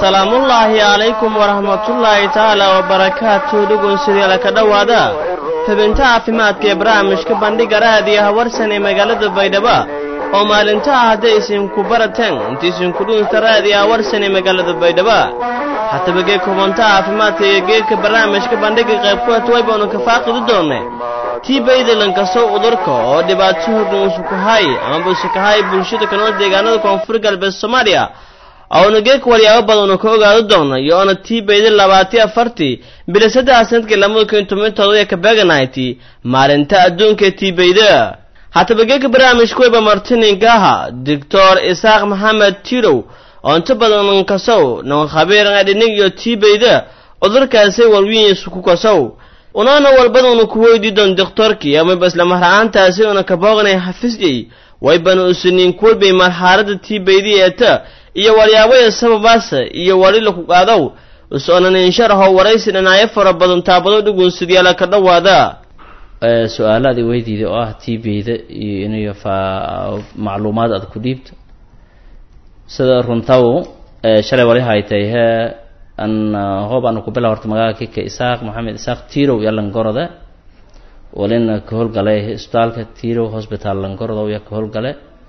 salaamullaahi calaykum waraxmatullaahi tacaala wabarakaatu dhugunsideela ka dhowaada xubinta caafimaadka ee barnaamijka bandhiga raadiyo hawarsan ee magaalada baydhabo oo maalintaha hadday isinku barateen inta isinku dhuunta raadiyo hawarsan ee magaalada baydhabo hataba gee kubanta caafimaadka iyo geedka barnaamijka bandhiga qaybkuwat way baanu ka faaqidi doonay tii baydalankasow udurka oo dhibaato hordhan usukahay amaba usukahay bulshada kanool deegaanada koonfur galbeed soomaaliya oona geedka waryaabo badanu ka ogaado doono iyo oona tii bayda labaati afartii bila saddexa sanadkii lamada kun toban todoba ka beeganayti maalinta adduunka tii bayda hataba geedka barnaamijka weyba martininkaha doctor isaaq maxamed tirow oo inta badan kasow nan khabiiran adhinig iyo tii bayda cudurkaasay walwiyiisu ku kasow unaana walbadanu ku weydii doon doktorkii amaba isla marha-aantaasi una ka booqnay xafisyey waybana usiniin kuwalbay marxaaladda tii baydi eeta iyo waryaabaya sababaasa iyo wali laku qaadow is-oonan insharaho waraysi dhinacyo fara badan taabado dhugunsidyaala ka dhowaada su-aalaadii weydiida oo ah tii bayda iyo inayo fa macluumaad aad ku dhiibto sida runtaw shalay wali haytay he an hoob aanu ku bila horta magaala kika isaaq maxamed isaaq tirow iyo langorode walina ka howlgalay isbitaalka tirow hosbital langorodow iyo ka howlgale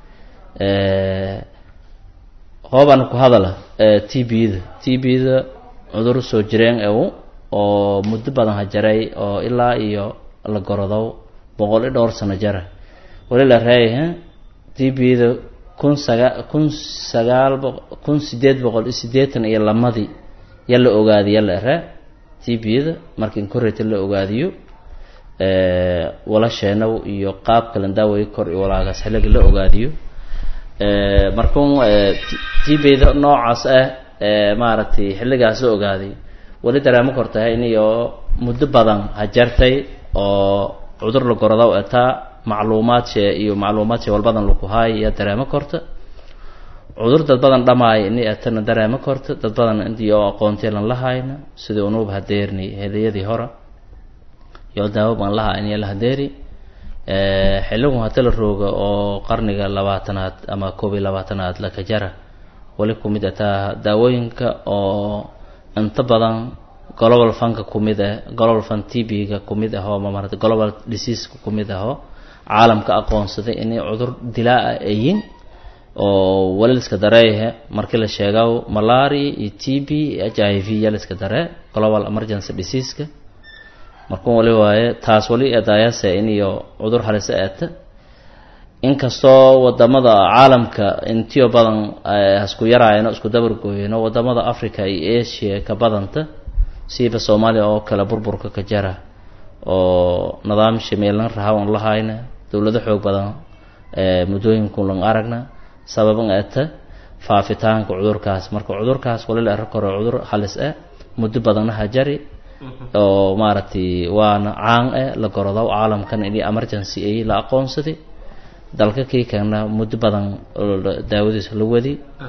hoob aanu ku hadala t b-da t b-da cudur soo jireen ew oo muddo badan hajaray oo ilaa iyo la gorodow boqol i dhowr sano jara wali la reeyah t b-da kun saga kun sagaal boq kun sideed boqol iyo siddeetan iyo lamadii ya la ogaadiya la ere t b-da marka inkorreta la ogaadiyo walasheenaw iyo qaab kalan daaway kor iyo walaagaas xilliga la ogaadiyo markuun t b-da noocaas ah maaragtay xilligaas la ogaaday wali dareemo kortahay iniyo muddo badan hajartay oo cudur la gorodaw etaa macluumaadshee iyo macluumaadshee walbadan laku haay iyo dareemo korta cudur dad badan dhamaay ini atana dareemo korta dad badan intii oo aqoonteelan la hayna sidii unuub hadeerni hedayadii hore iyo daawo baan lahaa in la hadeeri xilligu hata la rooga oo qarniga labaatanaad ama koob iyo labaatanaad laka jara wali kumid ataa daawooyinka oo inta badan global funka kumid ah global fun t b-ga kumid ahoo mamarata global diseaseka kumid ahoo caalamka aqoonsaday inay cudur dilaa-a ayin oo wali liska dareeyahe markii la sheegaw malaria iyo t b h i v ya liska daree global emergency diseaseka markuu wali waaye taas wali edaayase iniyo cudur halisa eeta inkastoo wadamada caalamka intiyo badan hasku yaraayano isku dabargooyano wadamada africa iyo asia ka badanta siiba soomaaliya oo kale burburka ka jara oo nidaam shameelan rahawan lahayna dowlado xoog badan muddooyinkun lang aragna sababan eta faafitaanka cudurkaas marka cudurkaas wali la ero karo cudur halis ah muddo badanna hajari oo maaragtay waana caan eh la gorodow caalamkan ini emergency ay la aqoonsaday dalka kii kana muddo badan daawadiisa la wadi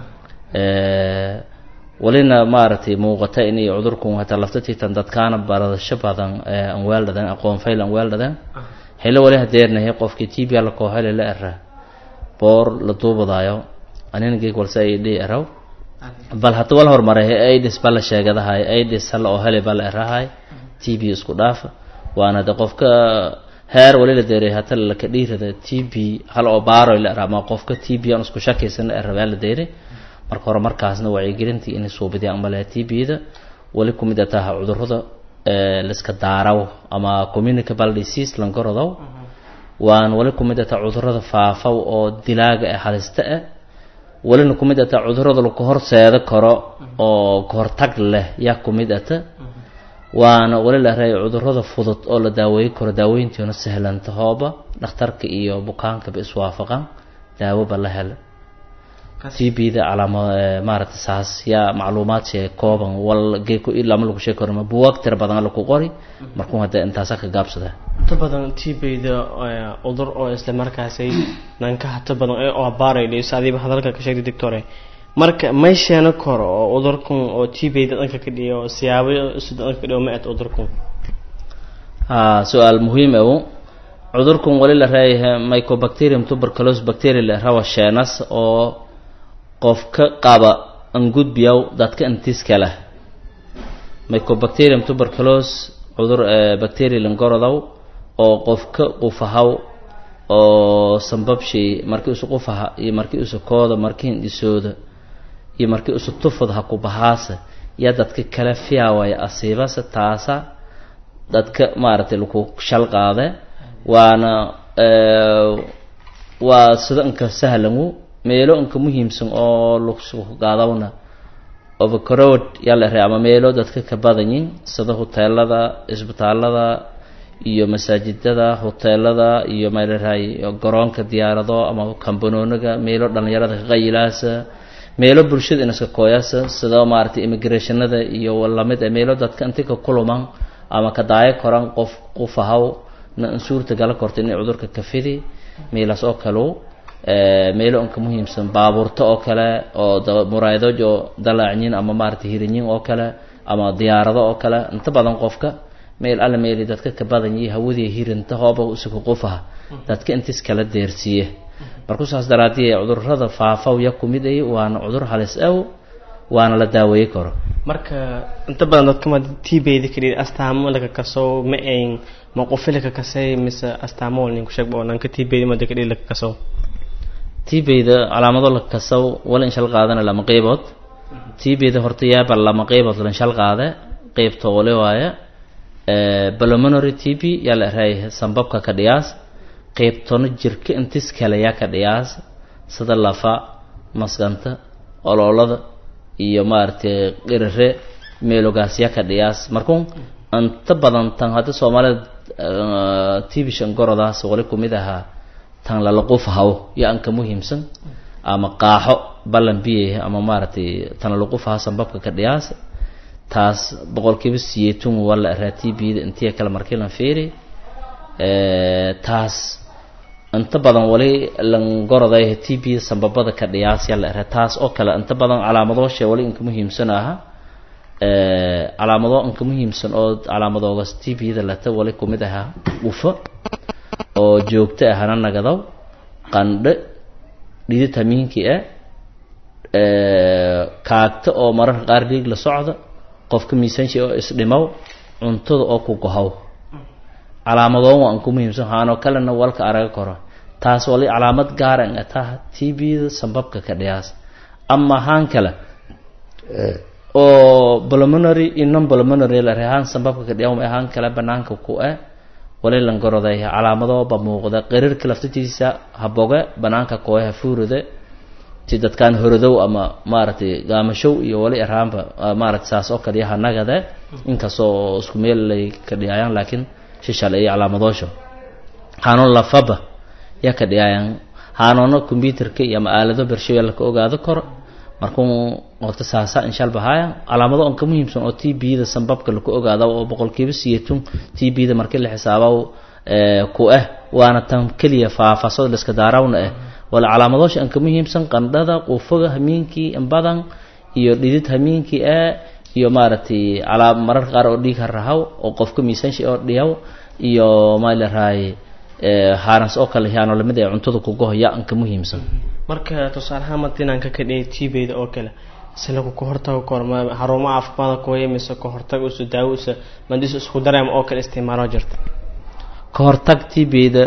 walina maaragtay muuqata inay cudurku hataa laftatiitan dadkaana baradasho badan aan weeldhadan aqoon fayl aan weeldhadan xillo wali hadeernahay qofkii t b la koohele la era boor la duubadaayo anina geeg walse ay dhihi eraw bal hata wal horumaray aids ba la sheegadahay aids hala oo hele ba la erahay t b isku dhaafa waana de qofka heer wali la deeray hata laka dhiirada t b hal oo baaroy la era ama qofka t b aan isku shakaysan la era baa la deeray marka hore markaasna wacyigelintii inay suubidiyaan umaleha t b-da wali kumid ataha cudurada laiska daaraw ama communicable disease langorodow waan wali kumid ataa cudurada faafaw oo dilaaga ah halista ah walina kumid ataa cudurada laku horseeda karo oo kahortag leh yaa kumid ata waana wali la reey cudurada fudud oo la daaweey karo daaweyntiina sahlanta hooba dhakhtarka iyo bukaankaba iswaafaqan daawoba la hela t b-da calaama maaragta saas yaa macluumaad shee kooban wal geeko ilama lagu sheegi karo ma buwaag tira badan laku qori markuu hadda intaasa ka gaabsada inta badan t b-da cudur oo isla markaasay nanka hata badan ee oo baaraydhayso adiiba hadalka ka sheegtay doctore marka may sheeno karo oo cudurkan oo t b-da dhanka ka dhiyo siyaabo sida dhanka ka dhiyo ma et cudurkan ha su-aal muhiim ew cudurkan wali la reeyahay mycobacterium tuberculose bacteria la rawa sheenas oo qof ka qaba angudbiyaw dadka intiis kale mycobacterium tuberculos cudur bacteria langorodow oo qofka qufahaw oo sambabshay markii usu qufaha iyo markii usu kooda markii hindhisooda iyo markii usu tufad ha ku bahaasa yaa dadka kale fiyaawaya asiibase taasa dadka maaragtay laku shal qaade waana waa sida inka sahlangu meelo inka muhiimsan oo laku qaadawna overcrowd yaa la ama meelo dadka ka badanyin sida huteelada isbitaalada iyo masaajidada huteelada iyo malaraay garoonka diyaarado ama kambanooniga meelo dhalinyarada ka qayilaasa meelo bulshada inaska kooyaasa sida maaragtay immigrationada iyo lamid e meelo dadka inti ka kuluman ama ka daayo koran qof qufahaw na in suurta gala korta inay cudurka ka fidi meelaas oo kaleu meelo inka muhiimsan baabuurta oo kale oo muraayadooj oo dalaacyin ama maaragtay hirinyin oo kale ama diyaarado oo kale inta badan qofka meel alla meeli dadka ka badan yihi hawadii hirinta hooba usuka qufaha dadka intiis kala deersiiye marku saas daraadii cudurada faafaw ya kumid ay waana cudur halis aw waana la daaweey karo marka inta badan dadka ma tibeyda kadhid astaamo laka kaso ma ayn ma qofi laka kasay mise astaamo wal ninku sheeg nanka tibeyda ma kadhid laka kaso tibeyda calaamado la kasaw wala in shal qaadana lama qeybood tibeyda horta yaaba lama qeybood lan shal qaade qeybta wale waaye pulmonary tb yaa la erahay sambabka ka dhiyaas qeybtona jirka intis kale yaa ka dhiyaas sida lafa maskanta oloolada iyo maaragtay qirire meelogaas yaa ka dhiyaas markun inta badan tan hadda soomaalida tibishan gorodaas wali kumid ahaa tan lala qufahaw yaa anka muhiimsan ama qaaxo ballan biye ama maaragtay tan lala qufaha sambabka ka dhiyaas taas boqolkiiba siyeetun waa la eraa tbda intiya kale markii lan fiiri taas inta badan wali langoroday tb sambabada ka dhiyaas yaa la eraa taas oo kale inta badan calaamadoosha wali inka muhiimsan aha calaamado inka muhiimsan oo calaamadoogas tbda lata wali kumid ahaa ufo oo joogto ahana nagadow qandhe dhidid hamiinkii ah kaagta oo mararka qaar dhiig la socda qofka miisaanshi oo isdhimow cuntada oo ku gohow calaamadoon waa anku muhiimsan haanoo kalena walka araga koro taas wali calaamad gaara in ataha tbda sambabka ka dhiyaas ama haan kale oo pulmonary iyo non pulmonary la haan sambabka ka dhiyaa ma haan kale banaanka ku ah wali langoroday calaamadooba muuqda qiriirka laftatiisa haboge banaanka kooe hafuuride ti dadkaan horodow ama maaragtay gaamashow iyo wali araanba maaragtay saas oo kale yaha nagade inkastoo isku meel lay ka dhiyaayaan laakiin shishal iyo calaamadoosha haanoon lafaba yaa ka dhiyaayaan haanoona combyuterka iyo ama aalado bershawe laka ogaado karo markuu horta saasa inshal bahaya calaamado on ka muhiimsan oo t b-da sambabka laku ogaada oo boqolkiiba siyatun t b-da markii la xisaaba ku ah waana tan keliya faafasada liska daarawna ah wala calaamadoosha an ka muhiimsan qandhada quufaga hamiinkii inbadan iyo dhidid hamiinkii ah iyo maaragtay calaa mararka qaar oo dhiig harahaw oo qofka miisaanshi oo dhiyaw iyo maalaray haarans oo kale yaano lamid ee cuntada kugoho yaa an ka muhiimsan marka tusaalehaan madinaanka ka dhigay tibeyda oo kale si lagu ka hortago korma xarumo caafimaadka kuwaya mise ka hortag usu daawo usa mandis isku dareem oo kale isticmaalo jirta ka hortag tibeyda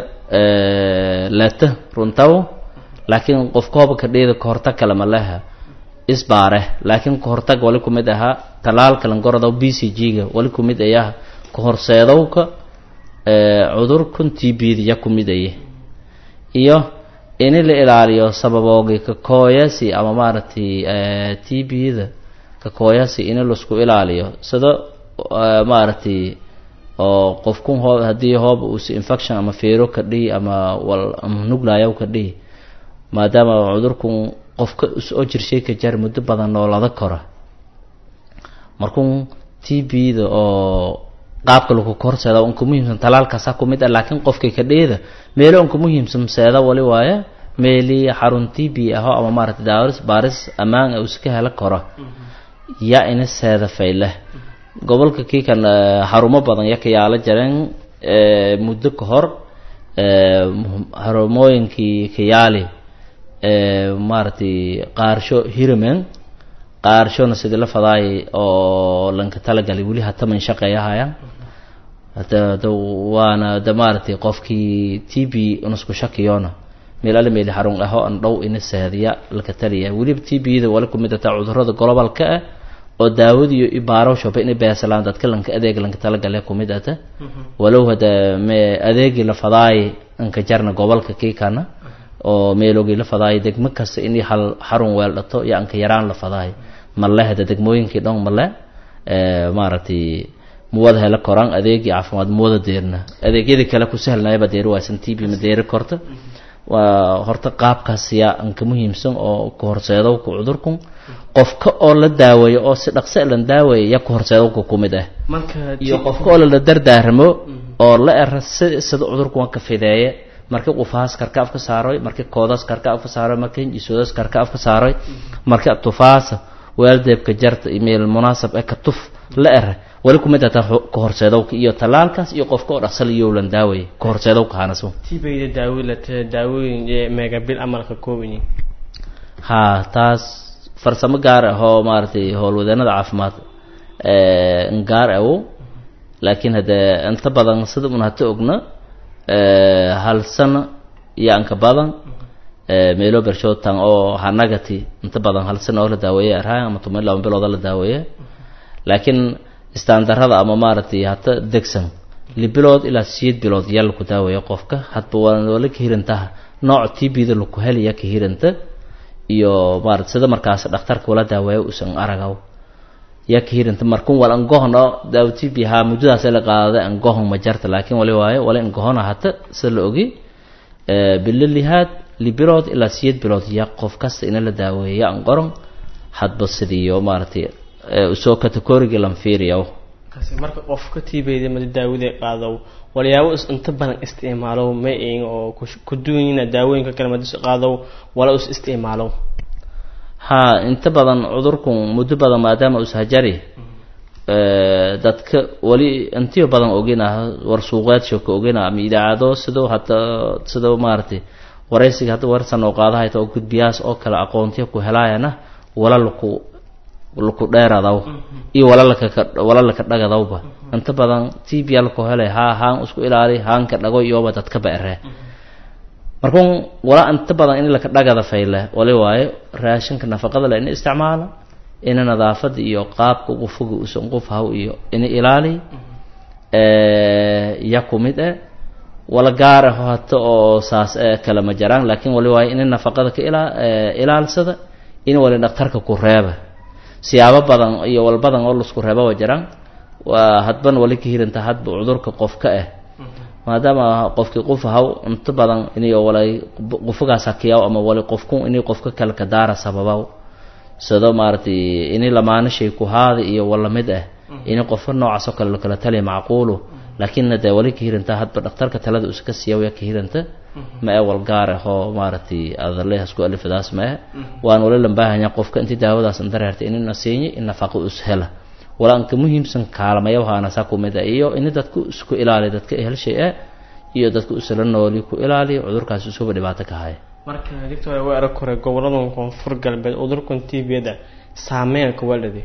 lata runtaw laakiin qofkooba ka dheeda ka hortag kale ma leha isbaare laakiin ka hortag wali kumid ahaa talaalka langorodaw b c g-ga wali kumid ayaha ka horseedowka cudurkan tbda ya kumid aye iyo ini la ilaaliyo sababoogi kakooyasi ama maaragtay t b-da kakooyasi ini laisku ilaaliyo sida maaragtay oo qofkun hoo haddii hooba uusi infection ama feero ka dhihi ama wal ama nuglayaw ka dhihi maadaama cudurkun qofka oo jirshay ka jar muddo badan noolada kora markun t b-da oo qaabka lagu korseeda unka muhiimsan talaalkaasa kumid ah laakiin qofkay ka dheeda meelo unka muhiimsan seeda wali waaye meelii xarun t b aho ama maaragtay daawaris baaris ammaan a uska hela koro yaa ina seeda fayleh gobolka kii kan xarumo badan ya ka yaala jareen muddo ka hor xarumooyinkii ka yaali maaragtay qaarsho hiramen qaarshona sidii la fadaayay oo lanka talagalay weli hataman shaqeeyahayaan hada da waana da maaragtay qofkii t b unasku shakiyoona meel alle meeli xarun aho an dhow ina saadiya laka taliya weliba t b da wali kumid ataa cudurada globalka ah oo daawadiyo ibaarowshaba inay beesalaan dadka lanka adeeg lanka talagale kumid ata walow hada me adeegii la fadaayay anka jarna gobolka kiikana oo meelogii la fadaayay degmo kasta inay hal xarun weel dhato iyo anka yaraan la fadaayay male hada degmooyinkii dhan male maaragtay muwada hela koraan adeegii caafimaad muwada deerna adeegyadii kale ku sahlnayaba deeri waysan t b ma deeri korta waa horta qaabkaas yaa anka muhiimsan oo ku horseedow ku cudurkun qofka oo la daaweeyo oo si dhaqse lan daaweeya ya ku horseedowka kumid ah iyo qofka oo lala dardaaramo oo la era si sida cudurku waan ka fideeye markii qufaas karka afka saaroy markii koodas karka afka saaroy markii jisoodas karka afka saaroy markii tufaasa weeldeebka jarta email munaasab ee ka tuf la era wali kumid ataa ka horseedowka iyo talaalkaas iyo qofka oo dhaqsal iyo lan daaweeye ka horseedowka hanaso tibayda daawilata daawooyin megabil amalka koobanyi ha taas farsamo gaar ah oo maaragtay howlwadeenada caafimaad gaar awo laakiin haddee inta badan sida un hata ogna hal sano iyo anka badan meelo bershootan oo hanagati inta badan hal sano oo la daaweeye arhaan ama toban laba bilooda la daaweeye laakiin istaandarada ama maaragtay hata degsan li bilood ilaa siyeed bilood yaa laku daaweeya qofka hadba waa la kahirantaha nooc t b da laku helaya kahiranta iyo maarata sida markaas dhakhtarka wala daaweeyo usan aragaw yaa kahiranta markun wal angohon oo daawo t b haa muddadaas la qaadada angohon ma jarta laakiin wali waayo wala angohona hata sida la ogi bilo lihaad li bilood ilaa siyeed bilood yaa qof kasta ina la daaweeya an qoron hadba sidiiyo maaragtay usoo categoriga lan fiiriyaw kasi marka qofka tibayda mada daawada qaado walyaabo is inta badan isticmaalo ma eegin oo ku duwanyina daawooyinka kale madis qaado wala us isticmaalo ha inta badan cudurkun muddo badan maadaama ushajari dadka wali intiyo badan ogina war suuqeedsho ka ogina ama idaacado sidoo hata sidoo maaragtay waraysiga hadda warsan oo qaadahayta oo gudbiyaas oo kale aqoontiya ku helaayana wala laku laku dheeradaw iyo walalaka walalaka dhagadawba inta badan t b alku helay haa haan isku ilaali haanka dhago iyoba dadka baere markun wala inta badan in laka dhagada fayle wali waayo raashinka nafaqada le ina isticmaala ina nadaafada iyo qaabka qufuga usan qof haw iyo ina ilaali ya kumid e wala gaar aho hata oo saas e kale ma jaraan laakiin wali waayo ina nafaqada ka ila ilaalsada in wali dhaktarka ku reeba siyaabo badan iyo wal badan oo laisku reeba wa jiraan waa hadban wali ka hiranta hadba cudurka qofka ah maadaama qofkii qof haw inta badan inay walay qofugaas hakiyaw ama wali qofku inay qofka kale ka daara sababaw sida maaragtay inay lamaano shay ku haada iyo wala mid ah inay qofka noocaas oo kale lakala taliya macquulu laakiinna dee wali ka hiranta hadba dhakhtarka talada uska siiya waa ka hiranta ma e wal gaar ah oo maaragtay adaleehas ku alifadaas ma eh waan wali lambaahanya qofka intii daawadaas dareertay inina siinya in nafaqo us hela wala anka muhiimsan kaalmaya wahaana saa kumid ah iyo in dadku isku ilaaliya dadka ehelshay ah iyo dadka usala nooli ku ilaaliya cudurkaas isuba dhibaato ka haya marka dictor waa arag hore goboladan koonfur galbeed cudurkan tbda saameynka walade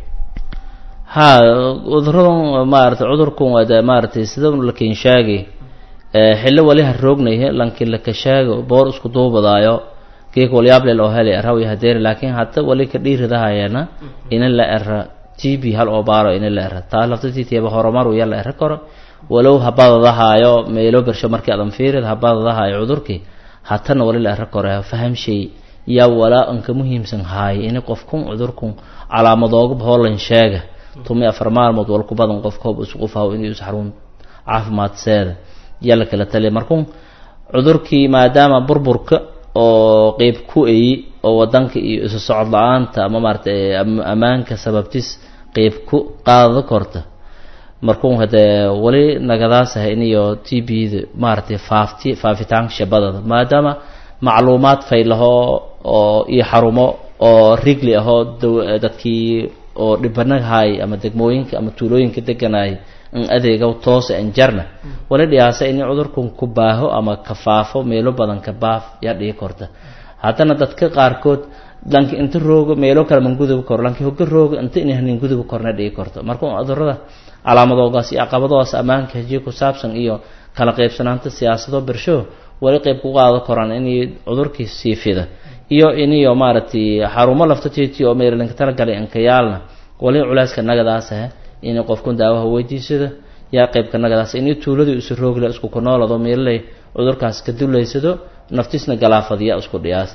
ha cuduradan maaragtay cudurkan waa de maaragtay sida lakin sheegay xillo wali ha roognay lanki laka sheego boor isku duubadaayo geeka walyaablel oo helay arawi hadeeri laakiin hata wali ka dhiiridahayana ina la era t b hal oo baaro ina la era taa laftatitiaba horumar ya la era karo walow habadadahaayo meelo bersho markii adan fiirid habadadahaayo cudurkii hatana wali la era karo fahamshay yaa walaa anka muhiimsan haay ini qofkun cudurkun calaamadooga hoolan sheega tumi afar maalmood wal ku badan qof koob isu qofaw inuu is xarun caafimaadseeda yaa la kala taliya markun cudurkii maadaama burburka oo qeyb ku eyi oo wadanka iyo isu socod la-aanta ama maaratay ammaanka sababtis qeyb ku qaadada korta markun hadee wali nagadaas ah iniyo t b da maaragtay faafti faafitaanka shabadada maadaama macluumaad faylahoo oo iyo xarumo oo rigli ahoo dadkii oo dhibanagahay ama degmooyinka ama tuulooyinka deganay in adeegaw toose an jarna wali dhiyaasa ini cudurkan ku baaho ama ka faafo meelo badan ka baaf yaa dhigi korta haddana dadka qaarkood lanki inta roogo meelo kale man gudubi karo lanki hoga roogo inta inay hanin gudubi korna dhigi karto marka cudurada calaamadoogaas iyo caqabadoodaas ammaanka hajiye ku saabsan iyo kala qaybsanaanta siyaasado bersho wali qayb ku qaado koraan inay cudurkii sii fida iyo iniyo maaragtay xarumo lafta titi oo meerlinka talagalay inkayaalna wali culeyska nagadaas ah inay qofkun daawaha weydiisado yaa qaybka nagadaas inay tuuladii isu roogle isku kunoolado meelay cudurkaas ka dulaysado naftiisna galaafadiya isku dhiyaas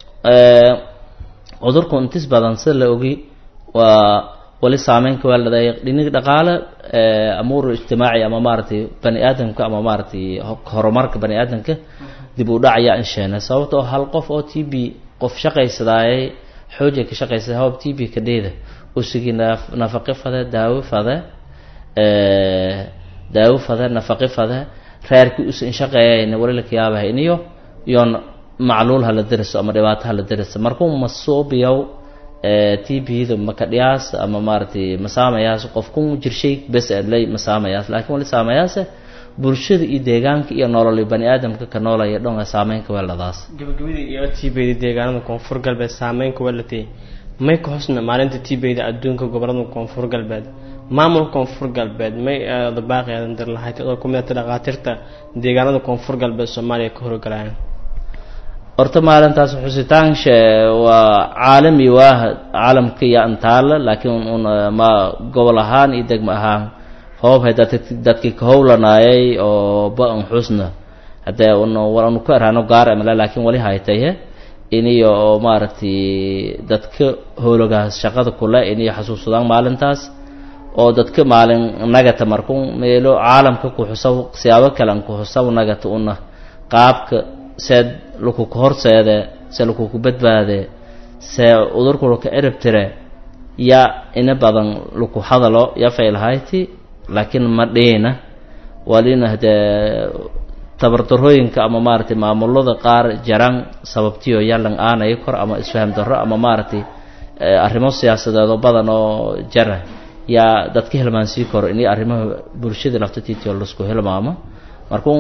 cudurku intis badan sida la ogi waa wali saameynka waa ladaya dhinig dhaqaale amuur ijtimaaci ama maaragtay bani aadamka ama maaragtay horumarka bani aadamka dib u dhac ayaa insheena sababtoo hal qof oo t b qof shaqaysadaayay xooja ka shaqaysada hawab t b ka dheeda usigi nafaqi fade daawo fade daawo fade nafaqi fade reerkii usan shaqeeyayna wali lakayaabaha iniyo iyoon macluul hala deriso ama dhibaato hala deriso markuu masuubiyow t b-da makadhiyaas ama maaragtay masaamayaas qofkun jirshay bes lay masaamayaas laakiin wali saamayaase bulshada iyo deegaanka iyo nololi bani aadamka ka noolaya dhonga saameynka weeladaas gabagabada iyo t b-da deegaanada koonfur galbeed saameynka weelatay may ka hosna maalinta t b-da adduunka gobolada koonfur galbeed maamulka koonfur galbeed may dabaaqeedan dir lahayd adoo ku midata dhakhaatiirta deegaanada koonfur galbeed soomaaliya ka horgalayan horta maalintaas xusitaansha waa caalami waa caalamka iyo antaala laakiin un ma gobol ahaan iyo degmo ahaan hoobhay dadkii ka howlanaayay oo ba-an xusna haddee anu ku erhano gaar amale laakiin wali haytaye iniyo oo maaragtay dadka howlagaas shaqada kule iniyo xasuusadaan maalintaas oo dadka maalin nagata markun meelo caalamka ku xusaw siyaabo kalean ku xusaw nagata una qaabka seed lakuku horseede se lakuku badbaade se udurku laka erab tire ya ina badan laku hadalo ya faylhayti laakiin ma dhiina walina hadee tabardarooyinka ama maaragtay maamulada qaar jaran sababtiyo yalan aanaya kor ama isfaham darro ama maaragtay arrimo siyaasadeedoo badan oo jara yaa dadka hilmaansii karo inay arrimaha bulshada laftatiitio laisku hilmaamo markuu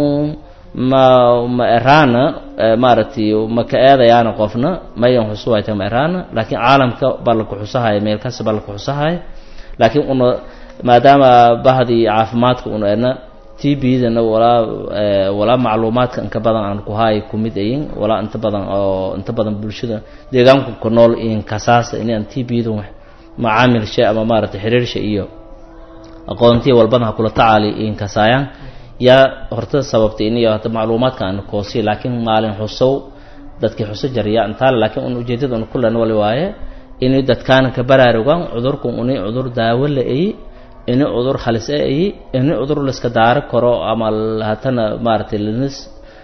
ma ma eraana maaragtay ma ka eedayaana qofna mayan xusuwayta ma eraana laakiin caalamka baa laku xusahaya meel kasta baa laku xusahaya laakiin una maadaama bahdii caafimaadka una ena t b-dana walaa walaa macluumaadka inka badan aan ku haay kumid ayin walaa inta badan oo inta badan bulshada deegaanku ku nool inkasaasa inaan t b-da macaamilsha ama maaragtay xiriirsha iyo aqoontiya walbana ha kula tacaali inkasaayaan yaa horta sababtay iniyo hata macluumaadka aan koosi laakiin maalin xusow dadkii xuso jariya intaale laakiin un ujeedada un kulan wali waaye inay dadkaana ka baraarugaan cudurku unay cudur daawo la eyi inay cudur halis e eyi inay cudur laiska daari karo ama hatana maaragtay lanis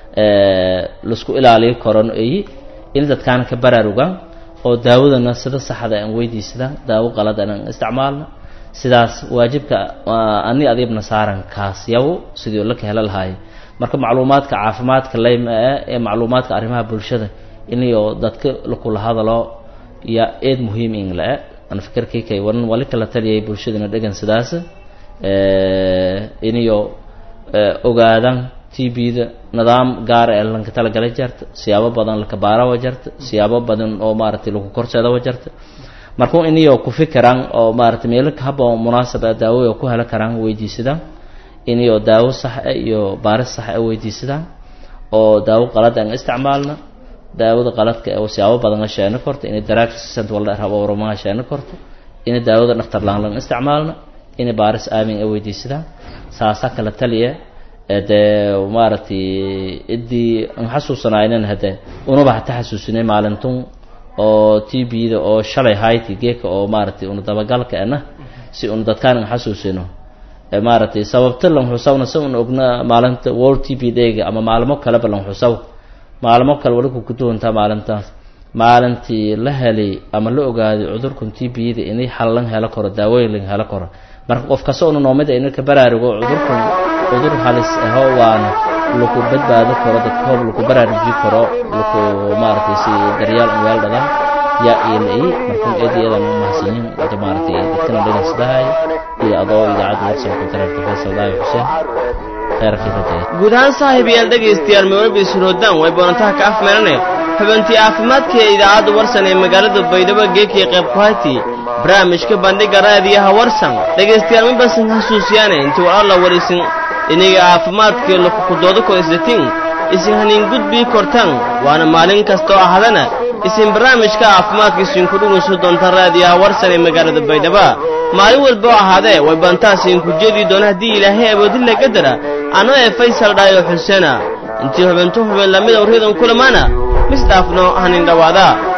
laisku ilaaliyo karon eyi inay dadkaana ka baraarugaan oo daawadana sida saxda aan weydiisadaan daawo qalad aan isticmaalna sidaas waajibka ani adiibna saaran kaas yawo sidii laka helo lahaay marka macluumaadka caafimaadka layma ah ee macluumaadka arrimaha bulshada inayo dadka lakula hadalo yaa eed muhiim in la-e an fikirkaykay waran wali kala taliyay bulshadana dhegan sidaas inayo ogaadaan t b-da nidaam gaara ee lanka talagalay jarta siyaabo badan laka baarawa jarta siyaabo badan oo maaragtay laku korseedawa jarta markuu iniyo ku fikiraan oo maaragtay meelo haba munaasab a daawo ku heli karaan weydiisadaan iniyo daawo sax a iyo baaris sax a weydiisadaan oo daawo qalad aan isticmaalna daawada qaladka ee siyaabo badan la sheeno korto inay daraagssant wala rabo warmaha sheeno korto inay daawada dhaktar laan lan isticmaalna inay baaris aamin a weydiisadaan saasa kala taliya dee maaragtay ciddii aan xasuusanaynan hadee unaba hata xasuusinay maalintun oo t b-da oo shalay hayti geeka oo maaragtay una dabagalka ana si una dadkaan an xasuusino maaragtay sababta lan xusawna si un ogna maalinta world t b dayga ama maalmo kaleba lan xusaw maalmo kale wali ku kuduwantaa maalintaas maalintii la helay ama la ogaaday cudurkan t b-da inay xallan helo karo daawooyin lan helo karo marka qof kasta una noomida ina ka baraarugo cudurkan cudur halis aho waana laku badbaado karo dadka hoob laku baraaruji karo laku maaragtay si daryaal an weel dhadaan yaa iila-i markun eed iyadan mahadsanyin wada maaragtay dadkana dhagan sidahay iyo adoo idaacadda warsan ku dareerta faysal daawi xuseen kheyrka rajeed guud ahaan saaxiib yaal dhegaystayaal mawalbi suroodaan way boonantaha ka afmeeranaya xubintii caafimaadka ee idaacadda warsan ee magaalada baydhabo geekii qayb ku hayti barnaamijka bandhiga raadiyaha warsan dhegaystayaal mabasan xasuusiyaane intii war alla warisin iniga caafimaadka lakukudooda ko isdatin isin haniin gudbii kortaan waana maalin kastoo ahadana isin barnaamijka caafimaadka isinku dhugayso doonta raadiyaha warsan ee magaalada baydhaba maalin walba oo ahaadee way bantaas idinku jeedi doona haddii ilaahay awoodilla qadara anoo ee faysal dhaayo xuseena intii xubintu xubin lamid awriyadan kulamaana misdhaafno hanin dhowaada